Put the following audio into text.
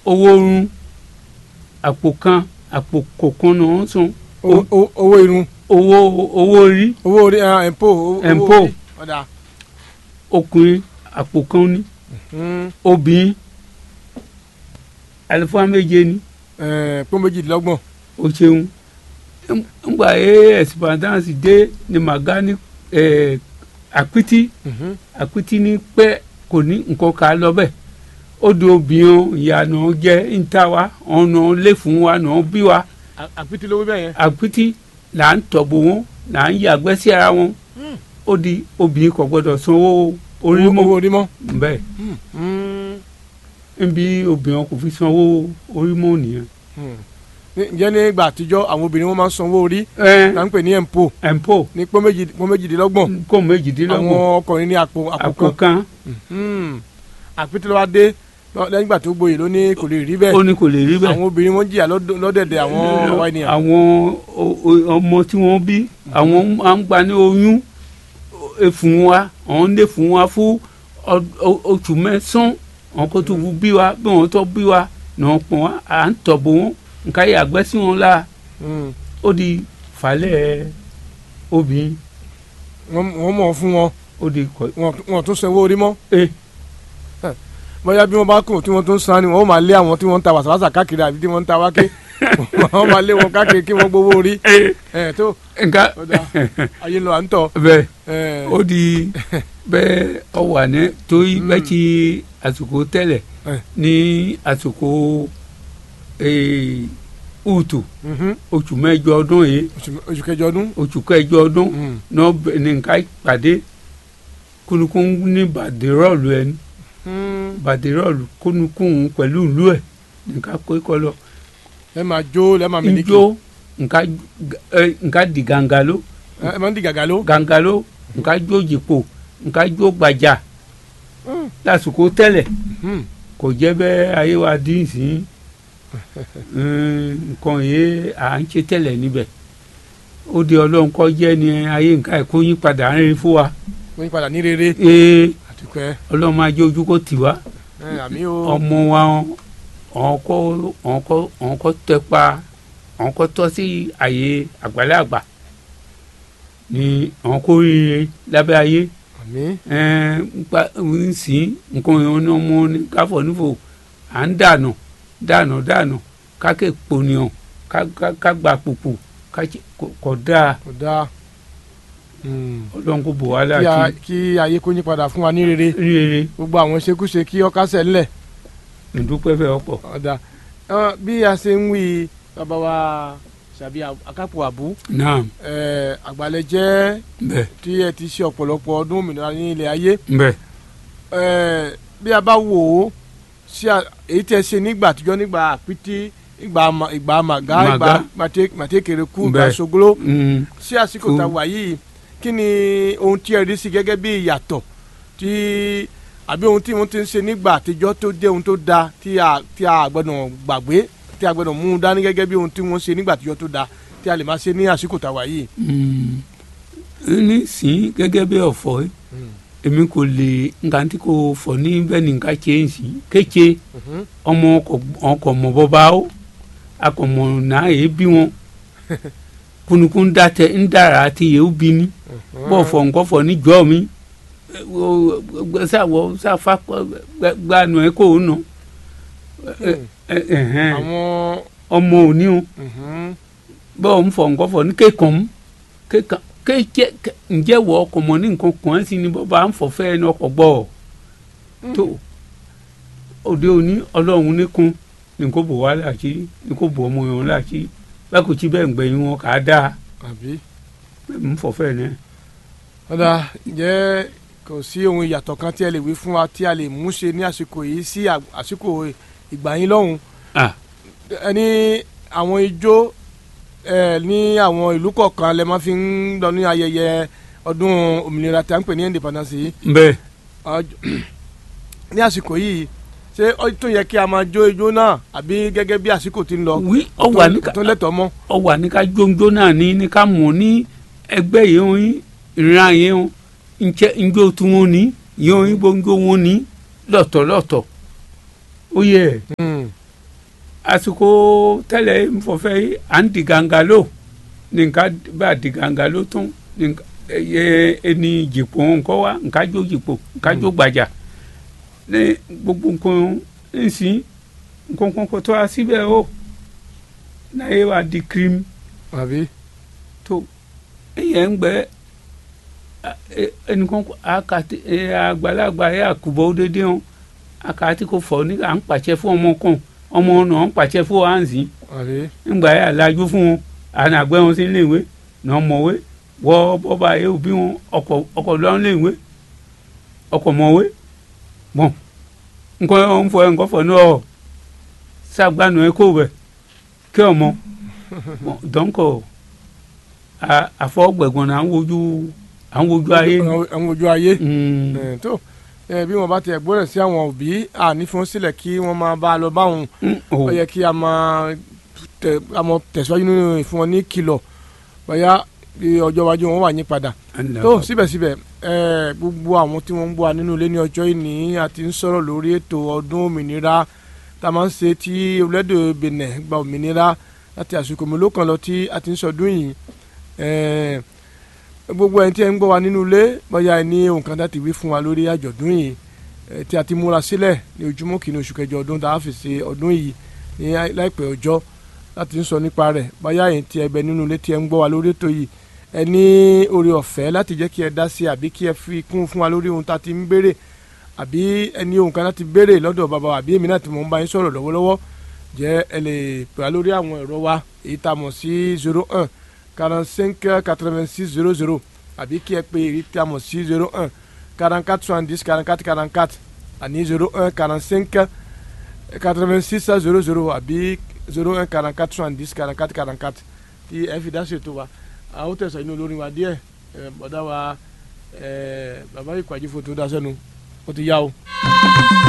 owó run àpò kan àpò kọ̀ọ̀kan náà ń san Owó- owó owó irun owó owó orí owó orí ẹ̀ ẹ̀ǹpò owó Ẹ̀ǹpò. orí. ọ̀dà ọkùnrin àpò kan ní Mm, obìnrin àlùfáà méje ní ẹ̀, pọ́ méjìdínlọ́gbọ̀n o ṣeun ngbà yẹ ẹsipàdánsì dé ní màgá ní ẹ, àpítí Mhm. àpítí ní pẹ́ kò ní nǹkan ká lọ bẹ́ẹ̀ ó di obìnrin ìyànà jẹ́ níta wa ọ̀nà lé fún wa nà bí wa À- àpítí lówó bẹ́ẹ̀ yẹn. àpítí là ń tọ̀bù wọn là ń yàgbẹ́ sí ara wọn Mm. ó di obìnrin kò gbọdọ̀ sanwó orí owó mọ́ owó orí mọ́. bẹ́ẹ̀ Mm, níbi obìnrin kò fi sanwó orí mọ́ nìyẹn. mm. Ní- ǹjẹ́ ní ìgbà àtijọ́ àwọn obìnrin wọn máa ń sanwó orí ẹ là ń pè ní ẹ̀ǹpò ẹ̀ǹpò ní pọ́ méjì- pọ́ méjìdínlọ́gbọ̀n kó méjìdínlọ́gbọ̀n àwọn ọkùnrin ní àpò àpò àpò kan kan Mm. àpítí lọ́wọ́ dé lọ- lẹ́yìn ìgbà tó gboyè ló ní kò lè rí ó bẹ́ẹ̀ ní kò lè rí bẹ́ẹ̀. àwọn obìnrin wọn jìyà lọ́dọ̀- lọ́dẹ̀dẹ̀ àwọn ọwọ́ ènìyàn. àwọn o- o- ọmọ tí wọ́n bí àwọn máa ń gba ní oyún e fún wa àwọn ń lè fún wa fún ọ- ọ- oṣù mẹ́sàn-án àwọn kó tó bí wa bí wọ́n tó bí wa náà pọ̀ wá à ń tọ̀bọ̀ wọn nǹkan yẹ àgbẹ̀ sí wọn la Mm. ó di falẹ̀ obìnrin wọ́n wọ́n mọ̀ fún wọn ó di kọ wọn wọn tún sanwó orí mọ́ ẹ bóyá bí wọ́n bá kùn tí wọ́n tún san ni wọ́n máa lé àwọn tí wọ́n ń ta wàsàwàsà káàkiri àbí tí wọ́n ń ta wáké wọ́n máa lé wọn káàkiri kí wọ́n gbowó orí ẹ ẹ̀ tó nǹkan ó dáa. ayé lọ à ń tọ̀ bẹ́ẹ̀ ẹ̀, ó di bẹ́ẹ̀ ọ wà ní torí Mm. bẹ́ẹ̀ ti àsìkò tẹ́lẹ̀ Eh. ní àsìkò eh, ùtù mhm. oṣù mẹ́jọ ọdún yìí Oṣù- oṣù kẹjọ ọdún oṣù kẹjọ ọdún Mm. náà bẹ- ní nǹkan ìpàdé kúnukún ní bàdérọ́ọ̀lù ẹni Mm. bàdérọ́ọ̀lù kúnukún pẹ̀lú ìlú ẹ̀ nǹkan kó kọ́ lọ ẹ máa jó ẹ máa mìlíkì njó nǹkan ẹ, nǹkan di gàǹgàló ẹ máa ń di gàgà ló gàǹgàló nǹkan jó jìpò nǹkan jó gbàjà Mm. lásìkò tẹ́lẹ̀ Mm. kò jẹ́ bẹ́ẹ̀ ayé wa dín sí nǹkan yìí à ń ṣe tẹ́lẹ̀ níbẹ̀ ó di ọlọ́run kọ́ jẹ́ ni ayé nǹkan ẹ̀kọ́ yín padà ń rí fún wa wọ́n yí padà ní rere ee àtúkẹ́ ọlọ́run máa jẹ́ ojú kó tì wá ẹ àmì o ọmọ wa ọ̀nkọ́ ọ̀nkọ́ ọ̀nkọ́ tẹpa ọ̀nkọ́ tọ́ sí àyè àgbàlagbà ni ọ̀nkọ́ rire lábẹ́ ayé àmì ẹ̀ẹ́n nípa ń sìn nǹkan ìhun ní ọmọ ní káfọ̀ nífò à ń dànù dànù dànù kákè pònìyàn ká- ká- ká gba pùpù ká ṣe- kò- kò dáa kò dáa Mm. ọlọ́run kò bò wá Kí a- láti kí ayé kó yí padà fún wa ní rere rere gbogbo àwọn ṣekúṣe kí ọkà sẹ̀ ńlẹ̀ ìdúpẹ́ fẹ́ ọ̀pọ̀ ọ̀dà Ẹ, bí a ṣe ń wí bàbá wa ṣàbí akápò àbú náà ẹ, àgbàlẹ̀ jẹ́ bẹ́ẹ̀ tí ẹ ti ṣe ọ̀pọ̀lọpọ̀ ọdún òmìnira ní ilẹ̀ ayé bẹ́ẹ̀ ẹ, bí a bá wò ó sí à- èyí tí ẹ ṣe nígbà àtijọ́ nígbà àpítí ìgbà mà- ìgbà màgá Màgá. ìgbà màté- màtékèrèkú ìgbà Bẹ́ẹ̀. ṣogolo Mm, sí àsìkò Kú. tá a wà yìí kí ni ohun tí ẹ rí sí gẹ́gẹ́ bí ìyàtọ̀ tí àbí ohun tí wọ́n ti ń ṣe nígbà àtijọ́ tó jẹ́ ohun tó da tí a tí a gbọ́dọ̀ gbàgbé tí a gbọ́dọ̀ mú un dání gẹ́gẹ́ bí ohun tí wọ́n ṣe nígbà àtijọ́ tó da tí a lè máa ṣe ní àsìkò tá a wà yìí. mm. ní sìn gẹ́gẹ́ bí ọ̀fọ̀ yìí, èmi kò lè nǹkan tí kò fọ̀ ní bẹ́ẹ̀ ni nǹkan ṣe ń sìn kéche ọmọ ọkọ̀ mọ̀ bọ́ba ó akọ̀mọ̀ náà èé bí wọn kunukun dàtẹ ń dàrá àti yèé bí ní bọ́ fọ̀ nǹkan fọ̀ níjọ́ mi sáwọ sáfà gbanu ẹ kò nà àwọn ọmọ òní o mhm, bọ́ọ̀ ń fọ̀ nǹkan fọ̀ ní kékan mú kékan kéjẹ ǹjẹ́ wọ ọkọ̀ mọ̀ ní nǹkan kan sí ni bọ́ba ń fọ̀ fẹ́ẹ́ ní ọkọ̀ gbọ́ ọ tó òde òní ọlọ́run nìkan ní kò bò wá láṣìírí ní kò bò ọmọ yẹn láṣìírí bá kò tí bẹ́ẹ̀ ń gbẹ̀yìn wọn kà á dáa àbí. bẹ́ẹ̀ ń fọ̀ fẹ́ẹ̀ náà. ọ̀dà ǹjẹ́ kò sí ohun ìyàtọ̀ kan tí ẹ lè wí fún wa tí a lè mú ṣe ní àsìkò yìí sí à- àsìkò ìgbà yín lọ́hùn Ah. ẹni àwọn ijó ẹ ní àwọn ìlú kọ̀ọ̀kan lẹ máa fi ń lọ ní ayẹyẹ ọdún òmìnira tí a ń pè ní independence yìí bẹ́ẹ̀ Ọjọ́- ní àsìkò yìí ṣé ó tún yẹ kí a máa jó ijó náà àbí gẹ́gẹ́ bí àsìkò ti ń lọ wí ọwà ní kò tó lẹ́tọ̀ọ́ mọ́ ọwà ní ká jóńjó náà ní ní ká mọ̀ ní ẹgbẹ́ yìí wọn yín ìran yìí wọn ǹjẹ́ ǹjọ́ tí wọ́n ní yìí wọn yín gbóngbó wọn ní lọ́tọ̀lọ́tọ̀ ó yẹ Hmm. àsìkò tẹ́lẹ̀ nfọ̀fẹ́ yìí à ń di gàǹgàlò ní nǹkan bá di gàǹgàlò tún ní nǹkan ẹ ẹni jìpọ̀ nǹkan wa nǹkan jó jìpọ̀ nǹkan jó gbàjà ní gbogbo nǹkan nsìn nǹkan kan tó a síbẹ̀ o náà yẹ wa di kírímù àbí tó ẹyẹ ń gbẹ ẹnìkan àkàtì àgbàlagbà yẹ àkùbọ̀ dédé hàn àkàtì kò fọ ní à ń pàṣẹ fún ọmọ kan ọmọ náà ń pàṣẹ fún wa ń sìn àbí ńgbà yẹ àlájú fún wọn àná àgbẹ̀ wọn sí iléèwé náà mọ̀wé wọ́ bọ́ba yẹ òbí wọn ọkọ̀ ọkọ̀ lọ́n léèwé ọkọ̀ mọ̀wé bọ̀n nǹkan ń fọ ẹ̀ nǹkan fọ náà sàgbànú ẹ̀ kó bẹ̀ kí ọmọ dọ́nkọ̀ àfọwọ́gbẹ̀gbọ̀n náà à ń wojú à ń wojú ayé ni. àwọn ojú ayé Mm. ẹ, tó ẹ, bí wọn bá tiẹ̀ gbọ́dọ̀ sí àwọn òbí àní fún sílẹ̀ kí wọ́n máa bá a lọ báwọn Mm, ó oh. yẹ kí a máa tẹ a máa tẹ̀síwájú nínú ìfún wọn ní kìlọ̀ bóyá bí ọjọ́ iwájú wọn wà yín padà tó síbẹ̀síbẹ̀ ẹ, gbogbo àwọn tí wọ́n ń gbọ́ wa nínú ilé ní ọjọ́ ìní àti ń sọ̀rọ̀ lórí ètò ọdún òmìnira tá a máa ń ṣe tí orílẹ̀-èdè Benin gba òmìnira láti àsìkò mélòó kan lọ tí a ti ń sọdún yìí ẹ, gbogbo ẹni tí ẹ ń gbọ́ wa nínú ilé bóyá ẹ ní ohun kan láti wí fún wa lórí àjọ̀dún yìí ẹ, tí a ti múra sílẹ̀ ní ojúmọ́ kìíní oṣù kẹjọ ọdún tá a fi ṣe ọdún yìí ní láìpẹ́ ọjọ́ láti ń sọ nípa rẹ̀ bóyá ẹ̀yin tí ẹ bẹ nínú ilé tí ẹ ń gbọ́ wa lórí ètò yìí ẹ ní oore ọ̀fẹ́ láti jẹ́ kí ẹ dá sí àbí kí ẹ fi kún fún wa lórí ohun tá a ti ń béèrè àbí ẹ ní ohun kan láti béèrè lọ́dọ̀ bàbá wa àbí èmi náà tí mo ń bá yín sọ̀rọ̀ lọ́wọ́lọ́wọ́ jẹ́ ẹ lè pè wá lórí àwọn ẹ̀rọ wa èyí tá a mọ̀ sí zero one quarante cinq quatre vingt six zero zero àbí kí ẹ pè èyí tá a mọ̀ sí zero one quarante quatre soixante dix quarante quatre quarante quatre àní zero un quarante cinq quatre vingt six zero zero àbí zero un quarante quatre soixante dix quarante quatre quarante quatre tí ẹ fi dá ṣètò wa a ó tẹ̀sán inú olórin wa díẹ̀ ẹ, bọ̀dá wa ẹ, bàbá ìkwájú fòtò dá sẹ́nu ó ti yá o.